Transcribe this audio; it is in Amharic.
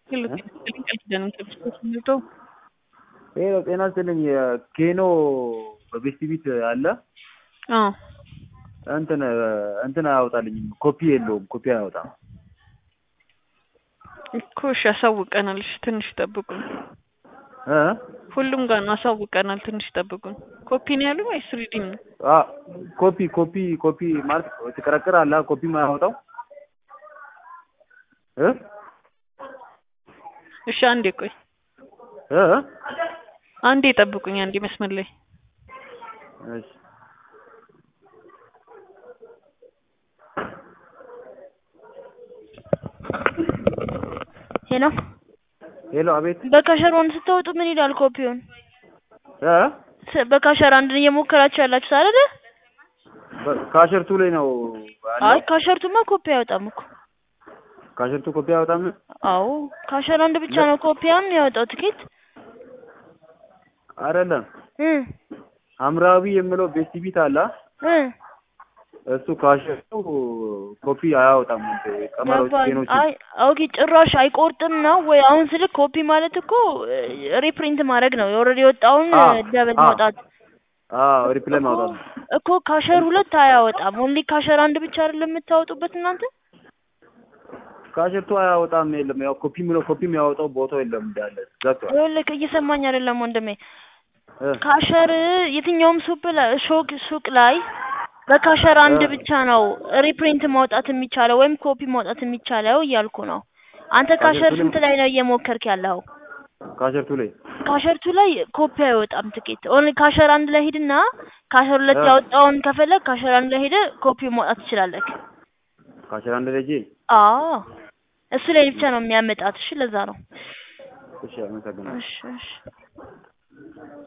ሄሎ ጤና ይስጥልኝ ቃል ኪዳን ከብስቶች ምንድነው? ሄሎ ጤና ይስጥልኝ ኬኖ በቤስት ቢት አለ አዎ እንትን እንትን አያወጣልኝም ኮፒ የለውም ኮፒ አያወጣም እኮ እሺ አሳውቀናል። እሺ ትንሽ ጠብቁን። እ ሁሉም ጋር ነው አሳውቀናል። ትንሽ ጠብቁን። ኮፒ ነው ያሉ ወይስ ሪዲም ነው? አ ኮፒ ኮፒ ኮፒ ማለት ትቀረቅር አለ ኮፒ ማያወጣው እ እሺ አንዴ ቆይ፣ እ አንዴ ጠብቁኝ። አንዴ መስመር ላይ እሺ ሄሎ ሄሎ አቤት በካሸር ዋን ስትወጡ ምን ይላል ኮፒውን? እ ስ- በካሸር አንድን እየሞከራችሁ ያላችሁት አይደለ? ካሸርቱ ላይ ነው አይ አለ ካሸርቱማ ኮፒ አያወጣም እኮ። ካሸርቱ ኮፒ አያወጣም አዎ ካሸር አንድ ብቻ ነው ኮፒያን ያወጣው ትኬት አይደለም እ ሐምራዊ የምለው ቤስት ቢት አለ እ እሱ ካሸርቱ ኮፒ አያወጣም ቀመሮች ገባኝ። ኬኖች አይ ኦኬ ጭራሽ አይቆርጥም ነው ወይ? አሁን ስልክ ኮፒ ማለት እኮ ሪፕሪንት ማድረግ ነው። የኦልሬዲ የወጣውን አ ደብል አ ማውጣት አዎ ሪፕላይ ማውጣት ነው እኮ ካሸር ሁለት አያወጣም። ኦንሊ ካሸር አንድ ብቻ አይደለም የምታወጡበት እናንተ። ካሸርቱ አያወጣም የለም ያው ኮፒ ምለው ኮፒ የሚያወጣው ቦታው የለም እንዳለ ዘግቷል ይኸውልህ እየሰማኝ አይደለም ወንድሜ። እ ካሸር የትኛውም ሱቅ ላይ ሾክ ሱቅ ላይ በካሸር አንድ እ ብቻ ነው ሪፕሪንት ማውጣት የሚቻለው ወይም ኮፒ ማውጣት የሚቻለው እያልኩ ነው። አንተ ካሸር ካሸርቱ ላይ ስንት ላይ ነው እየሞከርክ ያለው? ካሸርቱ ላይ ካሸርቱ ላይ ኮፒ አይወጣም ትኬት። ኦንሊ ካሸር አንድ ላይ ሂድና ካሸር ሁለት እ ያወጣውን ከፈለግ ካሸር አንድ ላይ ሄደህ ኮፒ ማውጣት ትችላለህ። ካሸር አንድ ላይ ሂጄ አዎ እሱ ላይ ብቻ ነው የሚያመጣት። እሺ ለዛ ነው። እሺ አመሰግናለሁ እሺ እሺ